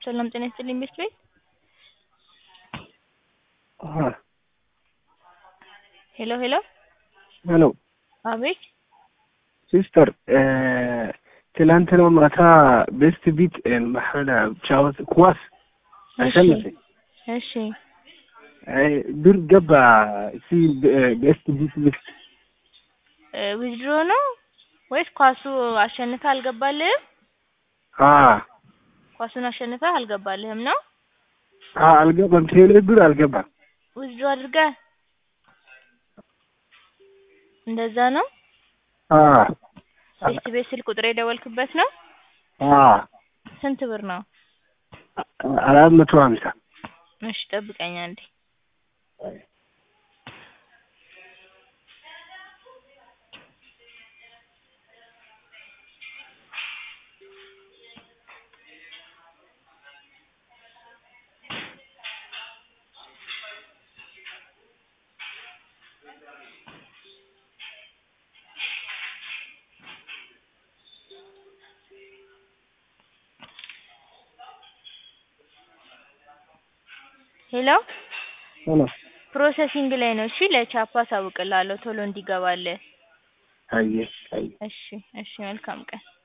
ሰላም ጤና ይስጥልኝ ቤት ቤት ሄሎ ሄሎ ሄሎ አቤት ሲስተር ትላንትና ማታ ቤስት ቢት ማሐላ ጫወት ኳስ አሸነፈኝ። እሺ ብር ገባ እሲ ቤስት ቢት ቤት ዊዝድሮ ነው ወይስ ኳሱ አሸንፈ አልገባልህም? አ ኳሱን አሸንፈ አልገባልህም ነው? አ አልገባም። ቴሌ ብር አልገባም። ዊዝድሮ አድርገህ እንደዛ ነው? አ ቤስት ቤት ስልክ ቁጥር የደወልክበት ነው? አ ስንት ብር ነው? አራት መቶ ሀምሳ እሺ ጠብቀኝ አንዴ። ሄሎ ሄሎ ፕሮሰሲንግ ላይ ነው። እሺ ለቻፓ አሳውቅልሃለሁ ቶሎ እንዲገባልህ። አየህ አየህ እሺ እሺ መልካም ቀን